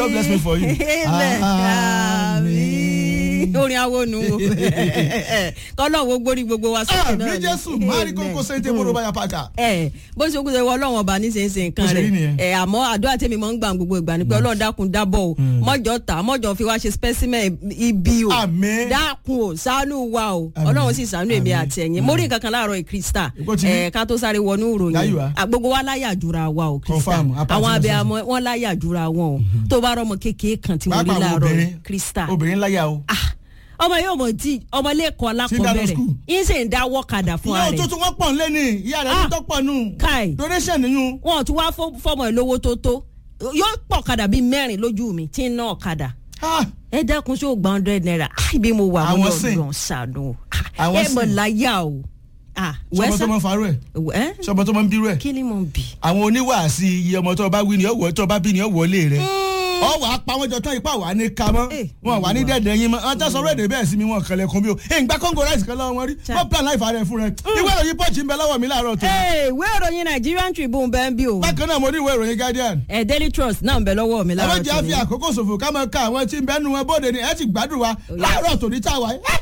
God bless me for you. Amen. Àmín. orin awonu o kọ́lọ́ wo gbórí gbogbo wa sókè náà àmì ni. jésù mari Amen. kókó sèǹtẹ̀ mọ́rọ̀ báyà pàkà. ẹ bó ṣe kúndé wọ ọlọ́run ọba ní sẹ́nsẹ́ nǹkan Bó ṣe rí rẹ̀ nìyẹn. ẹ àmọ́ àdúrà tèmi mọ́ ń gbà gbogbo ìgbà ni pé ọlọ́run dákun dábọ̀ o mọ́jọ ta mọ́jọ fi wá ṣe specimen ibi o Àmín. dákun o ṣàánú wa o Àmín. ọlọ́run sì ṣàánú èmi Àmín. àti ẹ̀yin mo rí nǹkan kan láàárọ̀ ìkrista Ìkó ti rí. ẹ ká tó sáré wọnú ìròyìn Láyùwá. À, gbogbo wa láyà jura wa o krista Confirm, apart àwọn from abiyamọ wọn láyà jura wọn o tó bá rọmọ kékeré kan tí mo rí Pàápàá láàárọ̀ obìnrin. krista obìnrin láyà o. Ah, ọmọ yóò mọ̀ tí ọmọ lẹ́kọ̀ọ́ alákọ̀ọ́bẹ̀rẹ̀ school. yín sì ń dáwọ́ kadà fún ìyá ara òtún rẹ̀ tún wọ́n pọ̀ nílé ni ìyá rẹ̀ Ah. ní tọ́pọ̀ nù. Kai. donation nìyún. wọn ò tún wá fọ- fọmọ ẹ lówó tó tó yóò pọ̀ kadà bíi mẹ́rin lójú mi tí ń ná ọ̀kadà Ah, ẹ dákun ṣó gba hundred naira Ah, ibi mo wà mo Àwọn lọ sìn. lọ ṣàánú Ah, Àwọn ẹ mọ̀ sìn. láyà o Ah, sọmọ tó máa ń farú ẹ̀ ẹ sọmọ tó máa ń bírú ẹ̀. kí ni mo bì. àwọn oníwàásí iye ọmọ tó bá wí ni ọwọ́ tó bá bí ni ọwọ́ lé rẹ̀. ọ wà á pa wọn jọ tán ipá wà á ní ka mọ́ Eh, wọn wà ní dẹ̀dẹ̀ yín mọ́ ọ̀n tẹ́ sọ̀rọ̀ èdè bẹ́ẹ̀ sí mi wọn kẹlẹ̀ kún bí o ẹ̀ ń gbá kóńgò ráìsì kan lọ́wọ́ wọn rí Cha. wọ́n plan láì fà rẹ̀ fún rẹ̀ ìwé ìròyìn pọ́ọ̀chì ń bẹ lọ́wọ́ mi láàárọ̀ tó. Ee, ìwé ìròyìn Nigerian Tribune bẹ́ẹ̀ bí o bákan náà mo ní ìwé ìròyìn Guardian. ẹ Daily Trust náà ń bẹ lọ́wọ́ mi ẹ má láàárọ̀ jẹ́ àfi tòní. àkókò ṣòfò ká máa ka àwọn tí ń bẹ́nu wọn bóde ni ẹ ti gbádùn wa láàárọ̀ tòní tá a wà yìí.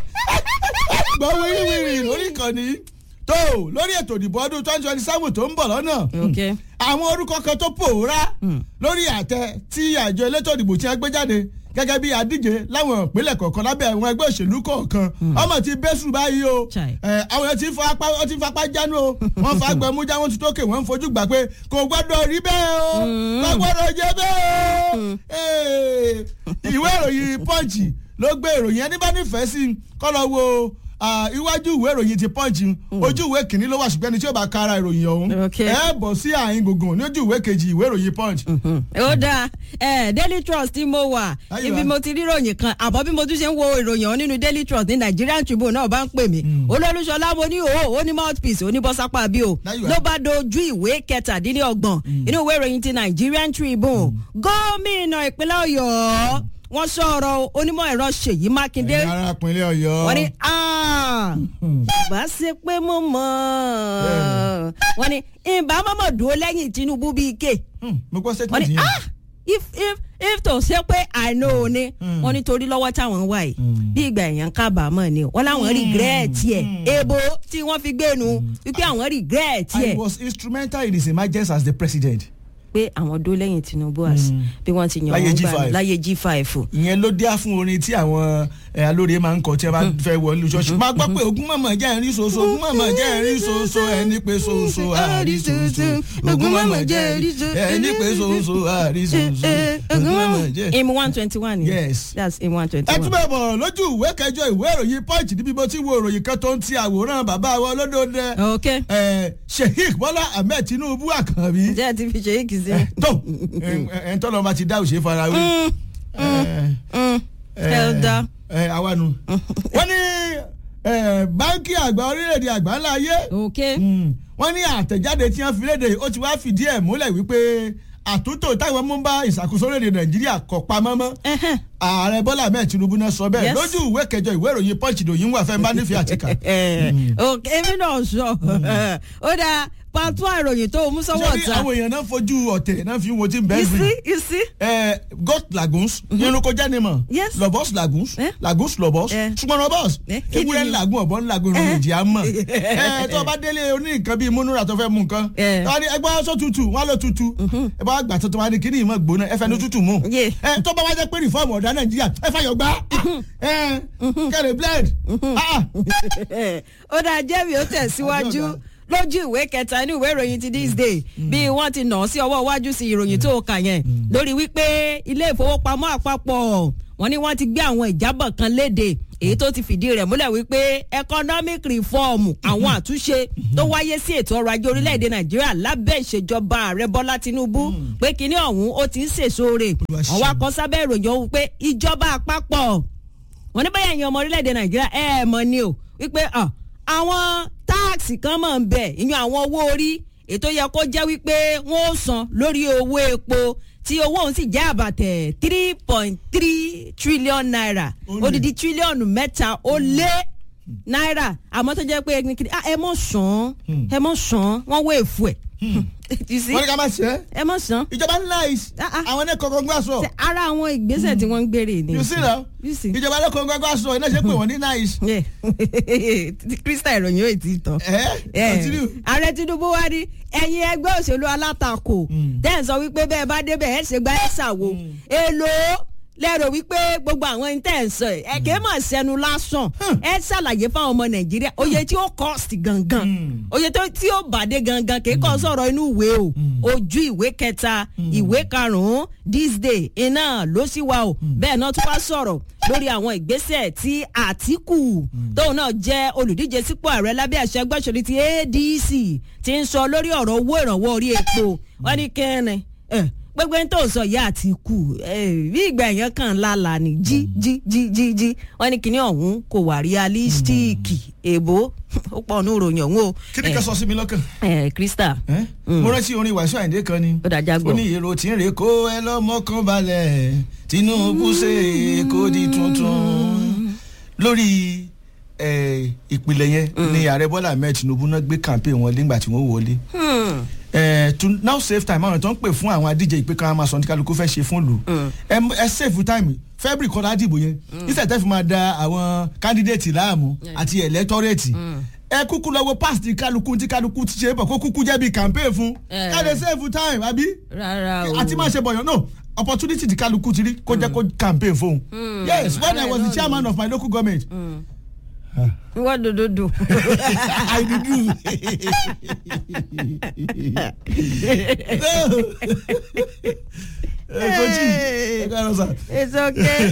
gbọ́ wíríwíri lórí ìkànnì tó lórí ètò ìdìbò ọdún twenty twenty seven tó ń bọ̀ lọ́nà Okay. àwọn orúkọ kan tó pòórá lórí àtẹ tí àjọ elétò ìdìbò tí wọ́n gbé jáde gẹ́gẹ́ bí adíje láwọn ìpínlẹ̀ kọ̀ọ̀kan lábẹ́ àwọn ẹgbẹ́ òṣèlú kọ̀ọ̀kan ọmọ ti bẹ́sù báyìí o Chai. ẹ, àwọn yẹn ti fa apá wọ́n ti fa apá jánu o wọ́n fa agbẹ̀mú já wọ́n ti tókè wọ́n ń fojú gbà pé kò gbọ́dọ̀ rí bẹ́ẹ̀ o kò gbọ́dọ̀ jẹ́ bẹ́ẹ̀ o Ee, ìwé ìròyìn punch ló gbé ìròyìn ẹni bá nífẹ̀ẹ́ sí kó lọ wo ah, iwájú ìwé ìròyìn ti punch ojú ìwé kìíní ló wà ṣùgbọ́n ẹni tí ó bá ka ara ìròyìn ọ̀hún Okay. ẹ bọ̀ sí àyín gbùngbùn ní ojú ìwé kejì ìwé ìròyìn punch. ó dáa ẹ Daily Trust tí mo wà Ayọ̀ ibi wa. mo ti rí ìròyìn kan àbọ̀ bí mo tún ṣe ń wo ìròyìn ọ̀hún nínú Daily Trust ní Nigerian Tribune náà bá ń pè mí olólùṣọlá mo ní òwò ó ní mouthpiece ó ní bọ́sápá bí o Ayọ̀ wa. ló bá dojú ìwé kẹtàdínlọ́gbọ̀n inú ìwé ìròyìn ti Nigerian Tribune gómìnà ìpínlẹ̀ Ọ̀yọ́ wọ́n sọ̀rọ̀ onímọ̀ ẹ̀rọ Ṣèyí Mákindé ẹ̀yin ará ìpínlẹ̀ ọ̀yọ́. wọ́n ní "Ah, bá ṣe pé mo mọ̀ wọ́n ní ìbá mọ̀mọ́ dúró lẹ́yìn Tinubu bíi ike Hmm, mo gbọ́ wọ́n statement ní yẹn. ah if if if tó ṣe pé i know ni wọ́n ní torí lọ́wọ́ táwọn wà yìí bí ìgbà èèyàn kábàámọ̀ ni o wọ́n láwọn regret ẹ̀ ebo tí wọ́n fi gbé nu wípé àwọn regret I ẹ̀ was instrumental in his emergence as the president. pé àwọn dó lẹ́yìn Tinubu as bí wọ́n ti yàn Láyé wọ́n gbà G5. láyé G5 ìyẹn ló dé fún orin tí àwọn ẹ, alóore máa ń kọ tí ẹ bá fẹ́ wọlé ṣọ́ọ̀ṣì. máa gbọ́ pé ogun mọ̀mọ́ jẹ́ ẹ̀rín ṣoṣo ogun mọ̀mọ́ jẹ́ ẹ̀rín ṣoṣo ẹni pé ṣoṣo àrí ṣoṣo ogun mọ̀mọ́ jẹ́ ẹni pé ṣoṣo àrí ṣoṣo ogun mọ̀mọ́ jẹ́. im one twenty one Yes. that's im one twenty ẹ one. túbọ̀ bọ̀ lójú ìwé kẹjọ ìwé ìròyìn punch níbi mo ti wo ìròyìn kan tó ń ti àwòrán bàbá wa olódòdó ok ẹ Sheikh Bọ́lá Ahmed Tinubu Àkànbí jẹ́ ẹ ti fi ṣe é kìí sí. tó ẹ̀ ń tọ́lọ́ bá ti dá òṣè fara wí. Elder. ẹ àwa nu. wọ́n ní ẹ, báńkì àgbà orílẹ̀-èdè àgbà ńlá ayé ok wọ́n ní àtẹ̀jáde tí wọ́n fi léde ó ti wá fìdí ẹ̀ múlẹ̀ wípé àtúntò táwọn mú bá ìṣàkóso orílẹ̀-èdè Nàìjíríà kọ̀ pamọ́ mọ́ Ẹhẹ́n. ààrẹ Bọ́lá Ahmed Tinubu náà sọ bẹ́ẹ̀ Yes. lójú ìwé kẹjọ ìwé ìròyìn Punch ìdòyìn wà fẹ́ bá nífẹ̀ẹ́ àtìkà. ok èmi náà sọ ó dáa pàtó àròyìn tó o mú sọ́wọ́ ṣé ní ọ̀tá àwọn èèyàn náà fojú ọ̀tẹ̀ náà fi wo tí ń bẹ́ẹ̀ you gbìn. see you see Eh, goat lagoons irunko jẹnimọ Yes. lobos lagoons Eh? lagoons lobos Eh. ṣùgbọ́n lobos Eh, kí ni ewúrẹ́ yìí? lagun ọ̀bọ̀n lagun irun Eh. ìjì àmọ́ ẹ tó o bá délé oní nǹkan bíi múnúra tó fẹ́ mú nǹkan Eh. wọ́n ní ẹgbẹ́ aṣọ tutù wọ́n lọ tutù ẹ bá gbà tuntun wọ́n ní kíní ìmọ̀ gbóná ẹ fẹ́ ní tutù mú Yeah. ẹ tó bá wá jẹ́ pé rìfọ́ọ̀mù ọ̀dà nàìjíríà ẹ fẹ́ yọ gbá ẹ kẹrẹ blend ah ó dáa jẹ́mi ó tẹ̀síwájú Ọjọ́ ọ̀gá. lójú ìwé kẹta inú ìwé ìròyìn ti this day bí wọ́n ti nà án sí ọwọ́ iwájú sí ìròyìn tó kà yẹn lórí wípé ilé ìfowópamọ́ àpapọ̀ wọ́n ní wọ́n ti gbé àwọn ìjábọ̀ kan léde èyí tó ti fìdí rẹ̀ múlẹ̀ wípé economic reform àwọn àtúnṣe tó wáyé sí ètò ọrọ̀ ajé orílẹ̀-èdè nàìjíríà lábẹ́ ìṣèjọba ààrẹ bọ́lá tinubu pé kinní ọ̀hún ó ti ń sèso rè Olúwa ṣeun. àwọn akọ sábẹ́ ìròyìn ọ̀hún pé ìjọba àpapọ̀ wọ́n ní báyà ẹ̀yin ọmọ orílẹ̀-èdè nàìjíríà ẹ̀ ẹ̀ mọ̀ ni o wípé ah, àwọn táàksì kan máa ń bẹ̀ ìyún àwọn owó orí ètò yẹ kó jẹ́ wípé wọ́n ó san lórí owó epo tí owó òun sì jẹ́ àbàtẹ̀ three point three trillion naira Ó lé. odidi tírílíọ̀nù mẹ́ta ó lé náírà àmọ́ tó jẹ́ pé ẹni kiri ah, ẹ mọ̀ sàn ẹ mọ̀ sàn wọ́n wé èfù ẹ̀ you see wọ́n ní ká má ṣe é ẹ mọ̀ sàn ìjọba nice Ah, ah. àwọn ẹni kọ̀ọ̀kan gbà sọ Ṣe ara àwọn ìgbésẹ̀ tí wọ́n ń gbére ni. you see now You see. ìjọba ẹni kọ̀ọ̀kan gbà sọ iná ṣe pé wọ́n ní nice Yeah. krista ìròyìn yóò ti tán. ẹ Yeah. continue. ààrẹ tinubu wá ní ẹ̀yin ẹgbẹ́ òṣèlú alátakò tẹ́ ẹ̀ sọ wípé bẹ́ẹ̀ bá débẹ̀ ẹ̀ ṣe gba ẹ̀ ṣàwo èlò lẹ́rọ wípé gbogbo àwọn ẹni tẹ́ ẹ̀ ń sọ ẹ̀ ẹ̀ kìí mọ̀ sẹ́nu lásán ẹ̀ ṣàlàyé fáwọn ọmọ nàìjíríà oye tí ó cost gangan oye tó- tí ó bàdé gangan kìí kọ́ sọ̀rọ̀ inú ìwé o ojú ìwé kẹta ìwé karùn-ún this day iná ló sì wà o bẹ́ẹ̀ náà tún wá sọ̀rọ̀ lórí àwọn ìgbésẹ̀ tí àtìkù tóun náà jẹ́ olùdíje sípò ààrẹ lábẹ́ àṣẹ gbọ́sọ̀rí ti adc ti ń sọ lórí ọ̀rọ̀ owó ìrànwọ́ orí epo wọ́n ní kẹ́rin ẹ̀ gbogbo ẹni tó sọ ìyá àtìkù ẹ̀ bí ìgbà yẹn kàn lálà ní jí jí jí jí jí wọ́n ní kíní ọ̀hún kò wà realistic èbó ó pọ̀ ní ìròyìn ọ̀hún o kí ni ká sọ sí mi lọ́kàn. ẹ̀ krista Eh? mo rántí orin wàásù àyìndé kan ni ó dájà ó gbọ́ ní èrò tí ń rè kó ẹ lọ́mọkàn balẹ̀ tinubu ṣe kó di tuntun lórí eh, ìpìlẹ̀ yẹn ni ààrẹ bọ́lá ahmed tinubu náà gbé campaign wọn nígbà tí wọ́n wọlé Hmm. Eh, to now save time àwọn tó ń pè fún àwọn adíje ìpè kan máa sọ ní kálukú fẹ́ ṣe fún lù ẹ m- ẹ save time february kọ́lá dìbò yẹn níṣẹ́ tẹ́ fi máa da àwọn candidate láàmú àti electorate ẹ kúkú lọ wo pass ti kálukú tí kálukú ti ṣe é bọ̀ kó kúkú jẹ́ bí campaign fún Eh. ká lè save time àbí rárá o àti máa ṣe bọ̀yàn no opportunity ti kálukú ti rí kó jẹ́ kó campaign fún yes when i was the chairman of my local government wọ́n dòdòdò. i dey do kojú ẹ káàárọ̀ sà. it's okay.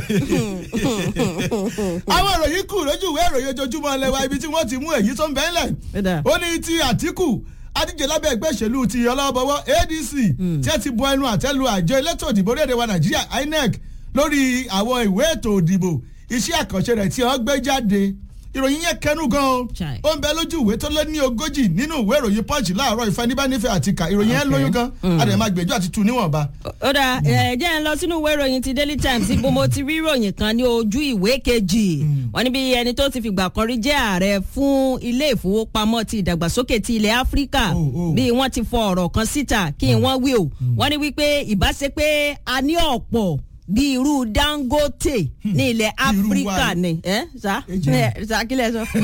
àwọn ìròyìn kù lójú ìwé ìròyìn ojoojúmọ́ lẹ́wà ibi tí wọ́n ti mú èyí tó ń bẹ́ẹ̀ lẹ̀. Ẹ̀dá. ó ní ti àtìkù adíje lábẹ́ ẹgbẹ́ ìṣèlú ti ọlọ́bọwọ́ adc tí ẹ ti bọ ẹnu àtẹ́lu àjọ elétò òdìbò orílẹ̀-èdè wa nàìjíríà inec lórí àwọn ìwé ètò òdìbò iṣẹ́ àkànṣe rẹ̀ tí wọ́n gbé jáde ìròyìn yẹn kẹnu gan o Chai. ó ń bẹ lójú ìwé tó lé ní ogójì nínú ìwé ìròyìn punch láàárọ̀ ìfẹ́nibánífẹ́ àti kà ìròyìn yẹn Okay. lóyún gan adẹ̀ máa gbèjú àti tu níwọ̀nba. ó dà ẹ jẹ́ ń lọ sínú ìwé ìròyìn ti daily times ibo mo ti rí ìròyìn kan ní ojú ìwé kejì wọ́n ní bí ẹni tó ti fìgbà kan rí jẹ́ ààrẹ fún ilé ìfowópamọ́ ti ìdàgbàsókè ti ilẹ̀ áfíríkà Oh, oh. bí wọ́n ti fọ ọ̀rọ̀ kan síta kí wọ́n wí o wọ́n ní wípé ìbáṣe pé a ní ọ̀pọ̀ bí irú dangote ní ilẹ̀ Bí irú wa áfíríkà ni. ni ẹ sá Ejò. ẹ sá kílẹ̀ sọ.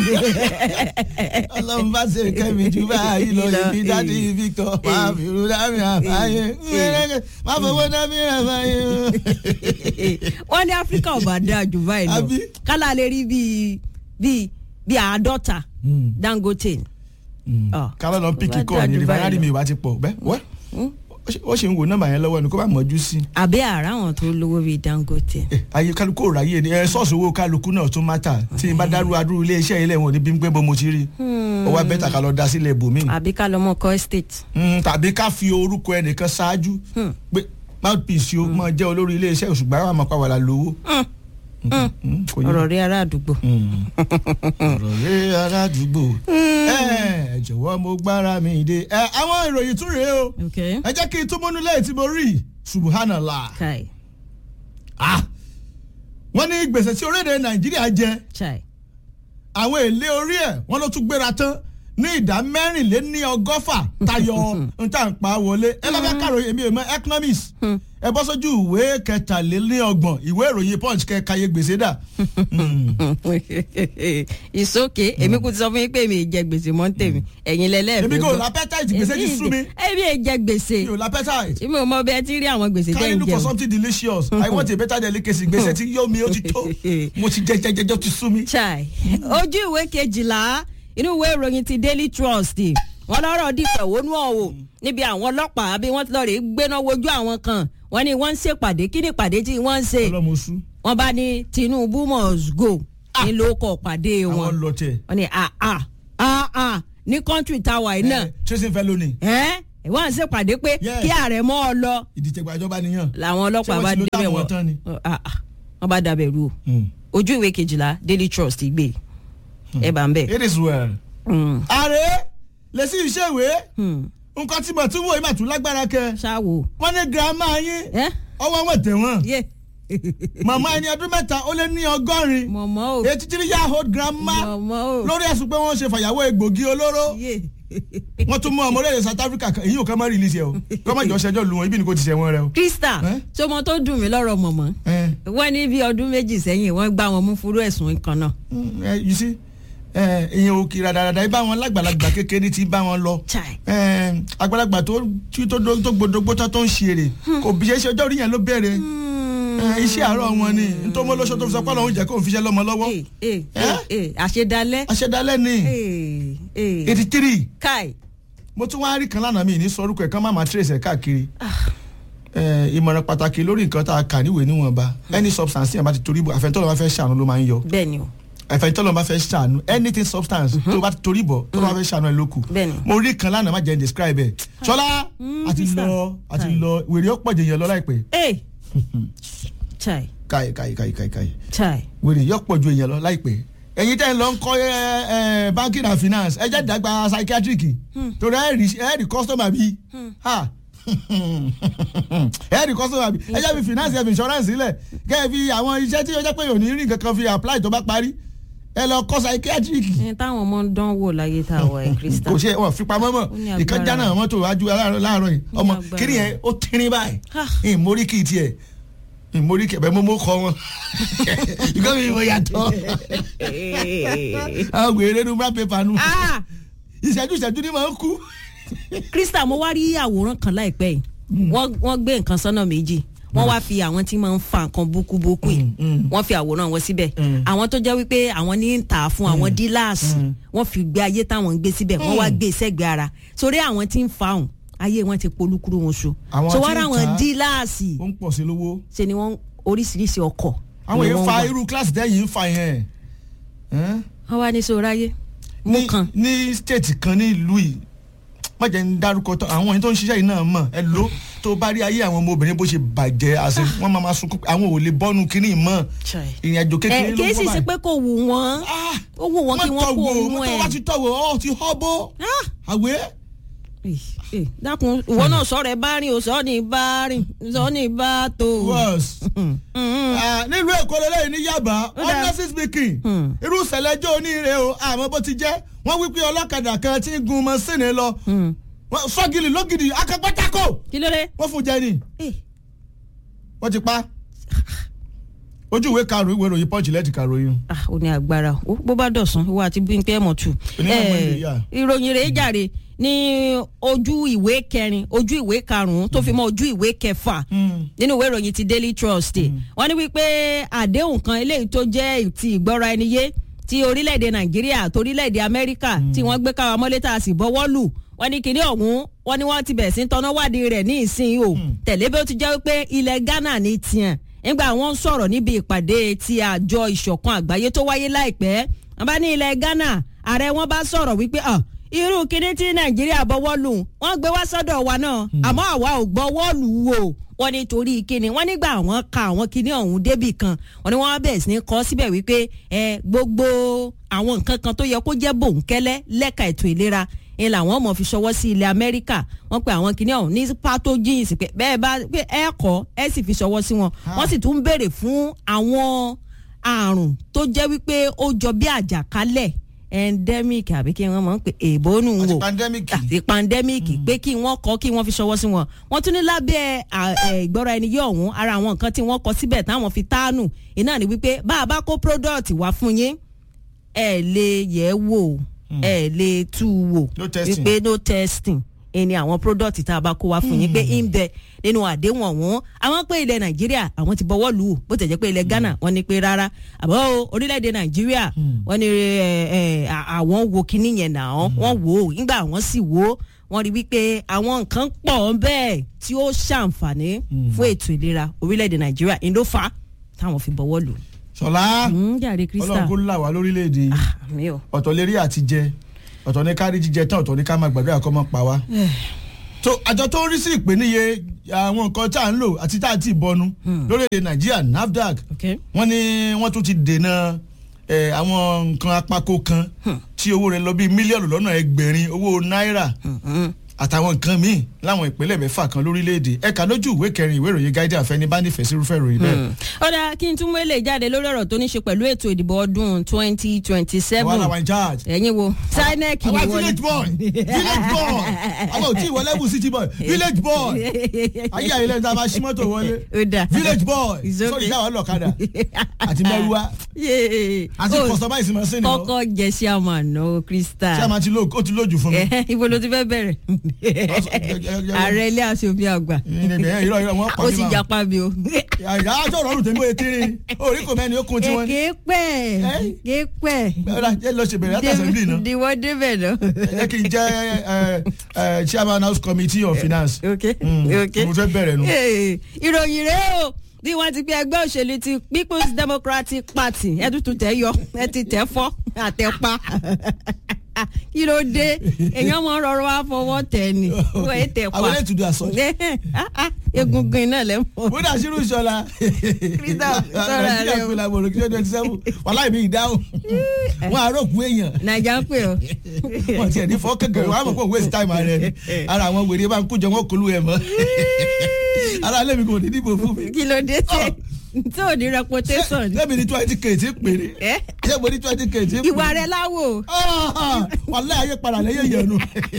ọlọ́run bá ṣe kẹ́mi jù báyìí lọ Ìlọ- ibi dáàdi eh, victor eh, máa fi irú dábì àbáyé eh. má fowó dábì àbáyé. wọ́n ní áfíríkà ò bá dáa jù báyìí lọ Àbí? kálá lè rí bíi bíi bíi àádọ́ta dangote. Ah. kálọ̀ lọ píkì Wá kọ́ dáa ní jù rìbáyárì báyìí mi ìwà ti pọ̀ bẹ́ẹ̀ wẹ́ ó ṣe ń wo nọ́mbà yẹn lọ́wọ́ ni kó bá mọ̀jú sí i. àbí àrà àwọn tó lówó bíi dangote. Eh, ayé kálukú ò ráyè ni ẹ sọ́ọ̀sì owó kálukú náà tún mátà tí n bá dárú adúrú ilé iṣẹ́ ilé wọn ò ní bí n pé bó mo ti rí ó wá bẹ́tà ká lọ da sílẹ̀ ibòmíì àbí ká lọ mọ kọ́ estate. Mm, tàbí ká fi orúkọ ẹnìkan ṣáájú pé mouthpiece o máa jẹ́ olórí ilé iṣẹ́ òṣùgbọ́n àwọn àmọ́ pàwọ́lá lówó. Mm, kò yẹ. ọ̀rọ̀ rí ará àdúgbò. ọ̀rọ̀ rẹ aládùúgbò ẹ jọ̀wọ́ mo gbára mi dé ẹ àwọn ìròyìn tún rèé o ok ẹ jẹ́ kí n tún múnú lẹ́yìn tí mo rí subhanallah chai ah wọ́n ní gbèsè tí orílẹ̀-èdè nàìjíríà jẹ chai àwọn èlé orí ẹ̀ wọ́n ló tún gbéra tán ní ìdá mẹ́rìnléní ọgọ́fà tayọ nta ń pa wọlé ẹ lọ́fẹ́ kàròyìn èmi ò mọ economics ẹ bọ́ sójú ìwé kẹtàlélọ́gbọ̀n ìwé ìròyìn punch kẹkàyé gbèsè dà. ìsókè èmi kò ti sọ fún yín pé èmi ì jẹ gbèsè mọ́ ń tèmi ẹ̀yin lẹ́lẹ́ẹ̀fẹ́ èmi kò gbọ́. lápẹ́tàìtì gbèsè ti sú mi èmi ì jẹ gbèsè mi ò lápẹ́tàìtì. èmi ò mọ bẹ́ẹ̀ tí rí àwọn gbèsè can tẹ́ you ń look for jẹun. something delicious i want a better delicacy gbèsè tí yóò mi ó ti tó mo ti jẹ jẹ jẹjọ ti sú mi. chai ojú ìwé kejìlá inú ìwé ìròyìn ti daily trust wọn lọ́rọ̀ di fẹ̀hónú ọ̀wọ̀ níbi àwọn ọlọ́pàá bí wọ́n ti lọ rè é gbéná wojú àwọn kan wọ́n ní wọ́n ń ṣèpàdé kí ni ìpàdé tí wọ́n ń ṣe ọlọ́mọ sú wọ́n bá ní tinubu must go ní ló kọ pàdé àwọn wọn lọ tẹ. wọ́n ní ah ah ah ah ní kọ́ńtì táwa yìí náà tracing felony ẹ́ wọ́n ń ṣèpàdé pé Yes. kí ààrẹ mọ́ ọ lọ ìdìtẹ̀gbà ìjọba nìyàn. làwọn ọlọ́pàá Ṣé wọ́n bá ti ló débẹ̀ táwọn wọ́n tán ni? Ah, ah, wọ́n bá dabẹ̀ rú o ojú ìwé kejìlá daily trust gbé ẹ bá ń bẹ̀. it is well. Mm, ààrẹ lè sí iṣẹ́ ìwé mm, nǹkan tí mo tún wò yìí mà tún lágbára kẹ. ṣáwo wọ́n ní girama yín ẹ ọwọ́ wọn tẹ̀ wọ́n. yé màmá ẹni ọdún mẹ́ta ó lé ní ọgọ́rin. mọ̀mọ́ o eighty three year old grandma mọ̀mọ́ o lórí ẹ̀sùn pé wọ́n ṣe fàyàwó egbògi olóró. yé wọ́n tún mú ọmọ orílẹ̀-èdè South Africa kan èyí ò kàn má release ẹ o kọ́ má jọ ṣẹjọ́ lu wọn ibi ni kò ti ṣe wọn rẹ o. Krista Eh? sọmọ tó dùn mí lọ́rọ̀ mọ̀mọ́ Eh, wọ́n ní bí ọdún méjì sẹ́yìn wọ́n gbá wọn mú fúrú ẹ̀sùn kan náà. mm, eh, you see eh, ìyẹn ò kí radàradà ibà wọn lágbàlagbà kékeré ti bá wọn lọ Chai. Eh, àgbàlagbà tó tí tó dó- tó gbódógbó tó tó ń ṣe èrè kò bí ṣe ṣe ọjọ́ orí yẹn ló bẹ̀rẹ̀ Eh, iṣẹ́ àárọ̀ wọn ni nítorí wọn lóṣù tó fi sọ pé ọlọ́run jẹ́ kó ń fiṣẹ́ lọ́mọ lọ́wọ́ Eh, eh, Eh? eh, àṣedalẹ́. àṣẹdálẹ́ ni Eh, eh. eighty three Kai. mo tún wá rí kan lánàá mi ní sọ orúkọ ẹ̀ kán má máa trace ẹ̀ káàkiri Eh, ìmọ̀ràn pàtàkì lórí nǹkan tá a kà níwèé níwọ̀nba any substance tí yẹn bá ti torí bọ̀ àfẹ́ntọ́ lọ́wọ́ fẹ́ ṣàánú ló máa ń yọ bẹ́ẹ̀ni o àfẹ́ntọ́ lọ́wọ́ fẹ́ ṣàánú anything substance tó bá ti torí bọ̀ tó lọ́wọ́ fẹ́ ṣàánú ẹ̀ ló kù Bẹ́ẹ̀ni. mo rí kan lánàá má jẹ́ n describe ẹ̀ ṣọlá àti Krista. lọ àti Kai. lọ wèrè ó pọ̀jù yẹn lọ láìpẹ́ Eh. Chai. káyì káyì káyì káyì káyì Chai. wèrè yóò pọ̀jù yẹn lọ láìpẹ́ ẹ̀yin tẹ́ ń lọ ń kọ́ ẹ, ẹ, banking and finance ẹ jẹ́ dàgbà psychiatric torí ẹ rí ẹ rí customer bí ha ẹ rí customer bí ẹ jẹ́ fi finance ẹ fi insurance sílẹ̀ kẹ́ ẹ fi àwọn iṣẹ́ tí ó jẹ́ pé yóò ní rí nǹkan kan fi apply tó bá parí ẹ lọ kọ́ psychiatric ẹni táwọn ọmọ ń dán wò láyé tá a wọ ẹ Krista. kò ṣe wọn fi pamọ́ mọ́ Ó ní agbára. ìkan jáná mọ́tò wájú láàárọ̀ láàárọ̀ yìí ọmọ agbára. kiri yẹn ó tírín báyìí Ah. ìmórí kì í tiẹ̀ ìmórí kì í bẹ́ẹ̀ mo mọ́ kọ́ wọn ìgbà mi mo yàtọ̀ àwọn wèrè nu bá pépà nu Ah! ìṣẹ́jú ìṣẹ́jú ni màá kú. Krista mo wá rí àwòrán kan láìpẹ́ yìí wọ́n wọ́n gbé nǹkan sọ́nà méjì wọ́n wá fi àwọn tí máa ń fa nǹkan búkúbúkú yìí mm. wọ́n fi àwòrán wọn síbẹ̀ Mm. àwọn tó jẹ́ wípé àwọn ní ń tà á fún àwọn díláàsì wọ́n fi gbé ayé táwọn ń gbé síbẹ̀ wọ́n wá gbé sẹ́gbẹ̀ẹ́ ara sórí àwọn tí ń fa òun ayé wọn ti polúkúrú wọn so Àwọn so tí wọ́n ń rà àwọn tà á, díláàsì ó ń pọ̀ sí lówó. ṣe ni wọ́n oríṣiríṣi ọkọ̀ àwọn ni yẹn wọ́n fa wà. irú kíláàsì tẹ́yìn ń fa yẹn. Ẹ́n? wọ́n wá ní sóráyé mú ní kan ní stéètì kan ní ìlú yìí má jẹ́ ń dárúkọ tán àwọn yẹn tó ń ṣiṣẹ́ yìí náà mọ̀ ẹ ló tó bá rí ayé àwọn ọmọbìnrin bó ṣe bàjẹ́ àṣẹ wọ́n máa ma sunkún pé àwọn ò lè bọ́nu kínní mọ́ ìrìn àjò kékeré ẹ ló kì í sì bọ́ ṣe báyìí. pé kò wù wọ́n Ah! ó wù wọ́n kí wọ́n kó tọ̀wọ̀, òun mọ́tò ẹ̀. wá ti tọ̀wọ̀ ọ́ ti họ́ bó Ah! àwẹ̀ Eh, eh, dákun ìwọ náà sọ̀rọ̀ ẹ bá rìn o sọ ní bá rìn sọ ní bá tó. worse. Mm, mm. Ah, nílùú èkó lélẹ́yìn ní yaba Ó dáa. honestly speaking Hmm. irú ìṣẹ̀lẹ̀jọ́ oníire o àmọ́ bó ti jẹ́ wọ́n wí pé ọlọ́kadà kan ti ń gun mọ́sìnì lọ Hmm. Wọ́n- sọ́gìlì lógìdì akẹ́pẹ́tàkó kí ló dé. wọ́n fún jẹ ni Eh, wọ́n ti pa ojú ìwé karùn-ún ìwé ìròyìn pọ́ǹchì lẹ́ẹ̀tì karùn-ún ah, ó ní agbára ó bó bá dọ̀sán ìwọ àti Bímpé ẹ̀mọ̀ tù. Onímọ̀ Eh, Monday, yeah. ìròyìn rẹ̀ jàre ní ojú ìwé kẹrin ojú ìwé karùn-ún tó fi mọ́ ojú ìwé kẹfà nínú ìwé ìròyìn ti Daily Trust wọ́n ní wípé àdéhùn kan eléyìí tó jẹ́ ti ìgbọ́ra ẹni yé ti orílẹ̀-èdè Nàìjíríà àti orílẹ̀-èdè Amẹ́ríkà tí wọ́n gbé káwa mọ́lé tá a sì bọ́wọ́ lù wọ́n ní kinní ọ̀hún wọ́n ní wọ́n ti bẹ̀rẹ̀ sí ń tọ́nà wádìí rẹ̀ ní ìsìn o tẹ̀lé bí ó ti jẹ́ wípé ilẹ̀ Ghana ní tiẹ̀ nígbà wọ́n ń sọ̀rọ̀ níbi ìpàdé ti àjọ ìṣọ̀kan àgbáyé tó wáyé láìpẹ́ wọ́n bá ní ilẹ̀ Ghana ààrẹ wọn bá sọ̀rọ̀ wípé ah, irú kinní tí Nàìjíríà bọ́wọ́ lù wọ́n gbé wá sọ́dọ̀ wa náà àmọ́ àwa ò gbọ́wọ́ lù wò wọ́n ní torí kíni wọ́n nígbà wọ́n ka àwọn kíní ọ̀hún débì kan wọ́n ní wọ́n bẹ̀rẹ̀ sí ní kọ́ síbẹ̀ wípé ẹ gbogbo àwọn nǹkan kan tó yẹ kó jẹ́ bòńkẹ́lẹ́ lẹ́ka ètò ìlera ń làwọn ọmọ fi ṣọwọ́ sí ilẹ̀ Amẹ́ríkà wọ́n pe àwọn kíní ọ̀hún ní pathogens pé bẹ́ẹ̀ bá pé ẹ kọ́ ẹ sì fi ṣọwọ́ sí wọn wọ́n sì tún ń béèrè fún àwọn àrùn tó jẹ́ wípé ó jọ bí àjàkálẹ̀ endemic àbí kí wọ́n mọ̀ ń pè èèbó nù ń àti wò pandemic àti pandemic pé kí wọ́n kọ́ kí wọ́n fi ṣọwọ́ sí wọn wọ́n tún ní lábẹ́ à, ẹ̀, ìgbọ́ra ẹni yé ọ̀hún ara àwọn nǹkan tí wọ́n kọ síbẹ̀ táwọn fi táànù iná ni wípé bá a bá kó product wá fún yín ẹ lè yẹ̀ ẹ́ wò ẹ lè tú u wò No testing. wípé no testing ẹni àwọn product tá a bá kó wá fún yín pé ń bẹ nínú àdéhùn ọ̀hún àwọn pé ilẹ̀ nàìjíríà àwọn ti bọ́wọ́ lù ú bó tẹ̀ jẹ́ pé ilẹ̀ ghana wọ́n ní pé rárá àbọ̀ o, orílẹ̀-èdè nàìjíríà wọ́n ní ẹ, ẹ, à- àwọn wo kinní yẹn náà wọ́n wò ó nígbà wọ́n sì wò ó wọ́n rí wípé àwọn nǹkan pọ̀ bẹ́ẹ̀ tí ó ṣàǹfààní fún ètò ìlera orílẹ̀-èdè nàìjíríà ń ló fà á táwọn fi bọ́wọ́ lù ú. ṣọlá Mm, jàre krista ọlọ́run kó là wá lórílẹ̀‐èdè yìí mi ò. ọ̀tọ̀ lérí àti jẹ ọ̀tọ̀ ní kárí jíjẹ tán ọ̀tọ̀ ní ká máa gbàdúrà kọ́ mọ́ pa wá. tó àjọ tó ń rí sí ìpèníye àwọn nǹkan tá à ń lò àti tá à ti bọnu lórílẹ̀‐èdè nàìjíríà nafdac okay. wọ́n ní wọ́n tún ti dènà eh, àwọn nǹkan apako kan tí owó rẹ̀ lọ bíi mílíọ̀nù lọ́nà ẹgbẹ̀rin owó náírà Mm-mm. àtàwọn nǹkan míì láwọn ìpínlẹ̀ mẹ́fà kan lórílẹ̀‐èdè ẹ̀ka lójú ìwé kẹrin ìwé ìròyìn Guardian fẹ́ni bá nífẹ̀ẹ́ sí irúfẹ́ ìròyìn bẹ́ẹ̀. ó dáa kí n tún mú èlé jáde lórí ọ̀rọ̀ tó ní ṣe pẹ̀lú ètò ìdìbò ọdún twenty twenty àwa seven làwọn in charge. ẹ̀yin wo sinec àwa ni wọ́n village boy village boy àwa ò tí ì wọlé bù city boy village boy ayé àyè lẹ́nu tá a máa ṣí mọ́tò wọlé ó dáa village boy It's okay. sọ́ọ̀dì ìyá wa lọ́kadà àti mẹ́rùwá Yéé. àti Ó, customize mọ́ sínú ọ́ kọ́kọ́ jẹ́ sí àmà náà krista ṣé a máa ti lóògùn ó ti lójú fún mi. Ẹ̀hẹ́, ibo ló ti fẹ́ bẹ̀rẹ̀ ààrẹ ilé aṣòfin àgbà ìrìn ìrọ̀ ìrọ̀ wọn pa ó mí sì máa. japa mi o. àyà àjọ ọ̀rọ̀ tèmi ó kiri orí kò mẹ́ni ó kun tiwọn ni. èké pẹ́ Ẹ́? èké pẹ́ ọ̀rọ̀ ẹ lọ ṣe bẹ̀rẹ̀ láti assembly náà. diwọ́ débẹ̀ náà. ẹ jẹ́ kí n jẹ́ ẹ, ẹ, chairman house committee of finance. ok Mm, ok mo fẹ́ bẹ̀rẹ̀ nu. Ee, ìròyìn rèé o bí wọ́n ti gbé ẹgbẹ́ òṣèlú ti people's democratic party ẹ tuntun tẹ̀ yọ ẹ ti tẹ̀ fọ́ àtẹ̀pa kí ló dé èèyàn mọ rọrọ wá fọwọ́ tẹ̀ ni wọ́n ẹ tẹ̀ pa àwọn eléyìí do as such. egungun iná lẹ́ mọ́. bódà sírù ìṣọ̀la. Christopher, sọ̀rọ̀ rẹ nàìjíríà o. pé làbọ̀ òròkè twenty seven wàhálà mi ìdáhùn. wọn àròkù èèyàn. nàìjà ń pè ọ́. wọn tiẹ̀ ní fọ́ kẹ̀kẹ́ wọn á mọ̀ pé òun waste time rẹ ni ara àwọn wèrè bá ń kójọ wọn kọlu ẹ̀ mọ́. ara alẹ́ mi kò ní dìbò fún mi. kí ló dé tí tí ò ní reputation ni. lẹ́mi ní twenty k tí péré. Ẹ́? ṣé mo ní twenty k tí péré. ìwà rẹ láwò. wàhálà ayé padà lẹ́yìn yẹn nu.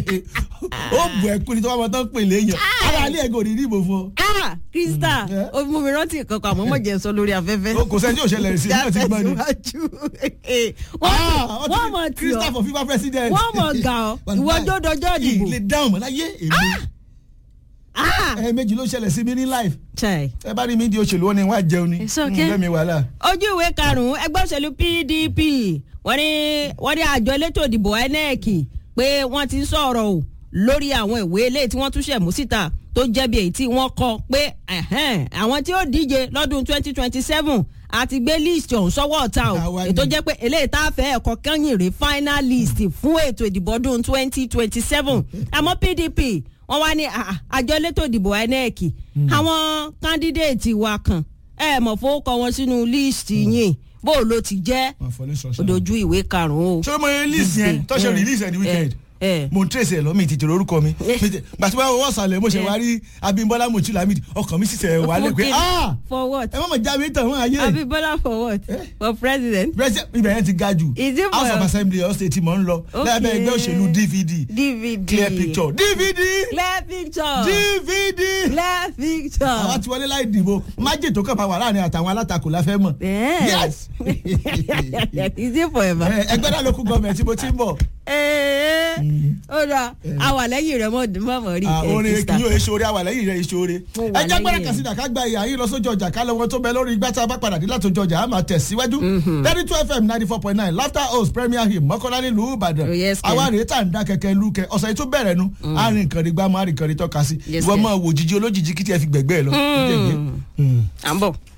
ó bù ẹ́ kú ni tí wọ́n máa tán pè léyìn. ara alẹ́ ẹ̀ kò ní dìbò fún ọ. ah krista Mm, yeah. o mú mi rántí kankan àmọ́ mọ̀ jẹ́ sọ lórí afẹ́fẹ́. kò sẹ́ni tí ò ṣẹlẹ̀ sí i náà ti gbọ́ ni. Tẹ̀síwájú. Ah, wọ́n wọ́n mọ̀ tí Christopher ọ́ for FIFA president. wọ́n mọ̀ gà ọ́ ìwọ dódojọ́ ìdìbò. ilé dáhùn mọ́ láyé èmi. Ah! ẹ méjì ló ṣẹlẹ̀ sí mi ní life. Chai. ẹ bá rí mi di òṣèlú wọn ni wọ́n á jẹun ni. It's okay. lẹ́mi wàhálà. ojú ìwé karùn-ún ẹgbẹ́ òṣèlú pdp wọ́n ní wọ́n ní àjọ elétò ìdìbò inec pé wọ́n ti ń sọ̀rọ̀ o lórí àwọn ìwé eléyìí tí wọ́n tún ṣẹ̀ mú síta tó jẹ́bi èyí tí wọ́n kọ pé ẹ̀hẹ́n, àwọn tí ó díje lọ́dún 2027 àti gbé list ọ̀hún sọ́wọ́ ọ̀tá o Àwa ni. ètò jẹ́ pé eléyìí tá a fẹ́ ẹ̀kọ́ kẹ́yìn rè final list fún ètò ìdìbò ọdún 2027 àmọ́ pdp wọ́n wá ní à- àjọ elétò ìdìbò inec àwọn candidate wa kan ẹ mọ̀ fowókọ wọn sínú list yìí bó o ló ti jẹ́ Wọ́n fọlé sọ̀sọ̀. odojú ìwé karùn-ún o. ṣé mo release yẹn tó ṣe release ẹ̀ ní weekend ẹ mo ń trace ẹ lọ mi ti tèrè orúkọ mi gbàtí wọn wọ́n sàlẹ̀ mo ṣe wá rí Abímbọ́lá Mochilami ọkàn mi sì sẹ̀ wà lẹ́ pé Fún kí- ah for what ẹ má mọ̀ já mi tàn wọ́n ayé abibola for what for president president ibẹ̀ yẹn ti ga jù Is it house of for- assembly ọ̀sẹ̀ tí mò ń lọ Okay. lábẹ́ ẹgbẹ́ òṣèlú dvd dvd clear picture dvd clear picture dvd clear picture. àwọn tí wọlé láì dìbò májè tó kàn máa wà láàrin àtàwọn alátakò la fẹ́ mọ̀ Yes. yes is it forever. Ẹ, ẹgbẹ́ náà ló kú gọ́ọ̀mẹ̀ tí mo ti ń bọ̀ ee ó dà àwà lẹ́yìn rẹ̀ mọ̀ mọ̀ rí Ah, ẹ̀ orin krista. kì yóò ṣoore àwà lẹ́yìn rẹ̀ ṣoore. Mo wà ẹ jẹ́ gbọ́dọ̀ lẹ́yìn kà sí ìdàká gba ìyá yín lọ sójú ọjà ká lọ́wọ́ tó bẹ lórí igbá tá a bá padà dé látòjú ọjà á máa tẹ̀síwájú. thirty two fm ninety four point nine laughter house premier hymn mọ́kànlá nílùú ìbàdàn. Oh, yes, Ken. àwa rèé tà ń dá kẹ̀kẹ́ lúkẹ́ ọ̀sẹ̀ yìí tó bẹ̀rẹ̀ nu àárín nǹkan rí gbá mọ́ àárín nǹkan rí tọ́ka sí. Yes, ìwọ Ken. máa wò jíjí olójijì kí tiẹ̀ fi gbẹ̀gbẹ́ ẹ lọ. à ń bọ̀.